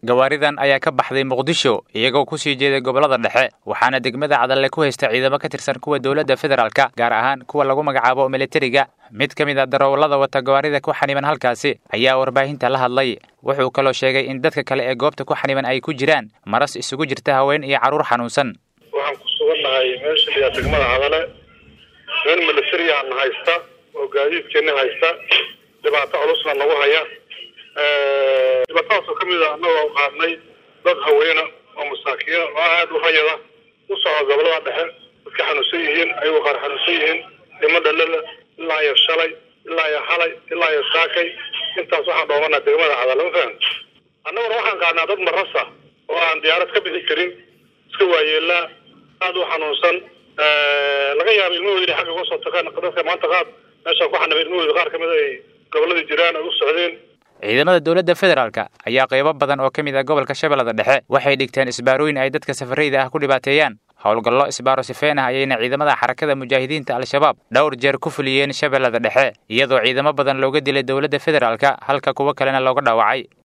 gawaaridan ayaa ka baxday muqdisho iyagoo kusii jeeday gobollada dhexe waxaana degmada cadalle ku haysta ciidamo ka tirsan kuwa dowladda federaalka gaar ahaan kuwa lagu magacaabo militariga mid ka mid a darawallada wata gawaarida ku xaniban halkaasi ayaa warbaahinta la hadlay wuxuu kaloo sheegay in dadka kale ee goobta ku xaniban ay ku jiraan maras isugu jirta haween iyo carruur xanuunsan waxaan ku sugannahay meesha liyaa degmada cadale nin militariyaana haysta oo gaadiidkeena haysta dhibaato culusna nagu haya dhibaatadaasoo kamid a annagoo qaadnay dad haweena oo masaakiina oo aada u hayada u socda gobolada dhexe dadka xanuunsan yihiin ayagoo qaar xanuunsan yihiin dhimo dhalala ilaa iyo shalay ilaa iyo xalay ilaa iyo saakay intaas waxaan dhoomanaa degmada cadale ma fahan annaguna waxaan qaadnaa dad marasa oo aan diyaarad ka bixi karin iska waayeelaa aada u xanuunsan laga yaaba ilmahooda inay xagga uga soo tagaan dadka maanta qaad meesha ku xanibay ilmahooda qaar kamid ay gobolladii jiraan ay u socdeen ciidamada dowladda federaalka ayaa qaybo badan oo ka mid ah gobolka shabeellada dhexe waxay dhigteen isbaarooyin ay dadka safarayda ah ku dhibaateeyaan howlgallo isbaaro sifeen ah ayayna ciidamada xarakada mujaahidiinta al-shabaab dhowr jeer ku fuliyeen shabeellada dhexe iyadoo ciidamo badan looga dilay dowladda federaalka halka kuwo kalena looga dhaawacay